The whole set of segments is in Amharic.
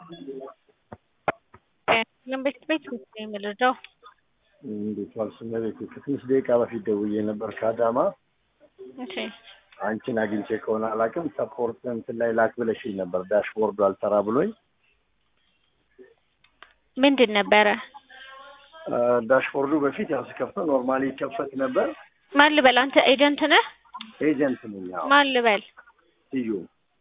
ቤት ቤት ነው የምልደው እንዴት ዋልሽ እመቤቴ? ከትንሽ ደቂቃ በፊት ደውዬ ነበር ከአዳማ። እሺ አንቺን አግኝቼ ከሆነ አላውቅም። ሰፖርት እንትን ላይ ላክ ብለሽኝ ነበር። ዳሽቦርዱ አልሰራ ብሎኝ ምንድን ነበረ? አ፣ ዳሽቦርዱ በፊት ያው ስከፍተው ኖርማሊ ይከፈት ነበር። ማን ልበል? አንተ ኤጀንት ነህ? ኤጀንት ነኝ። ያው ማን ልበል? እዩ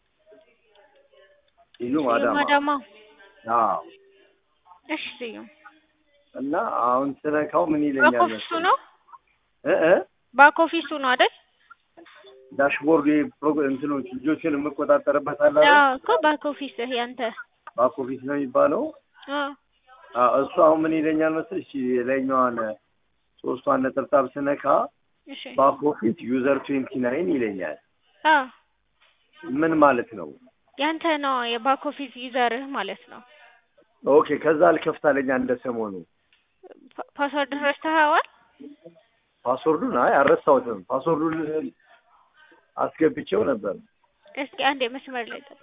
እዩ አዳማ። ማዳማ። አዎ። እሺ ስዩም እና አሁን ስነካው ምን ባክ ይለኛል ኦፊሱ ነው እ እ ባክ ኦፊሱ ነው አይደል? ዳሽቦርዱ የፕሮግራም እንትኖች ልጆችን የምቆጣጠርበት አለ አይደል? አዎ እኮ ባክ ኦፊስህ ያንተ። ባክ ኦፊስ ነው የሚባለው። አዎ አዎ፣ እሱ አሁን ምን ይለኛል መሰለሽ የላይኛዋን ሶስቷን ነጠብጣብ ስነካ እሺ ባክ ኦፊስ ዩዘር ትዌንቲ ናይን ይለኛል። አዎ ምን ማለት ነው? ያንተ ነው የባክ ኦፊስ ዩዘርህ ማለት ነው። ኦኬ ከዛ አልከፍታለኛ እንደ ሰሞኑ ፓ- ፓስወርድ ረስተኸዋል? ፓስወርዱን አይ አልረሳሁትም። ፓስወርዱን አስገብቼው ነበር። እስኪ አንድ የመስመር ላይ ጠብቅ።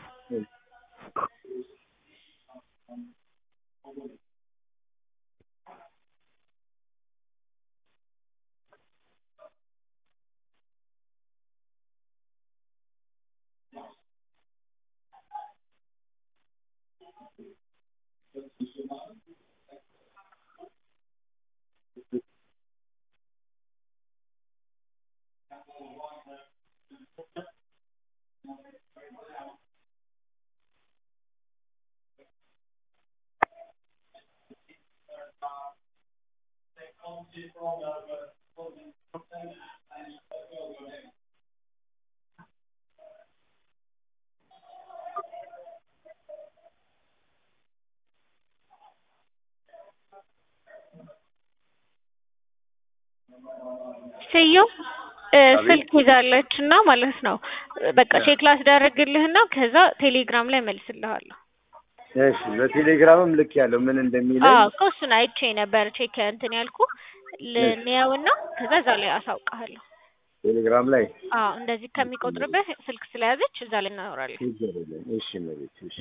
ስዩም እ ስልክ ይዛለች እና ማለት ነው በቃ ቼክ ላስደርግልህና ከዛ ቴሌግራም ላይ መልስልሃለሁ። እሺ በቴሌግራምም ልክ ያለው ምን እንደሚለኝ አዎ እኮ እሱን አይቼ ነበር ቼክ እንትን ያልኩ ልንያውና ከዛ እዛ ላይ አሳውቅሃለሁ። ቴሌግራም ላይ አዎ እንደዚህ ከሚቆጥርብህ ስልክ ስለያዘች እዛ ላይ እናወራለን። ችግር የለም። እሺ መቤት እሺ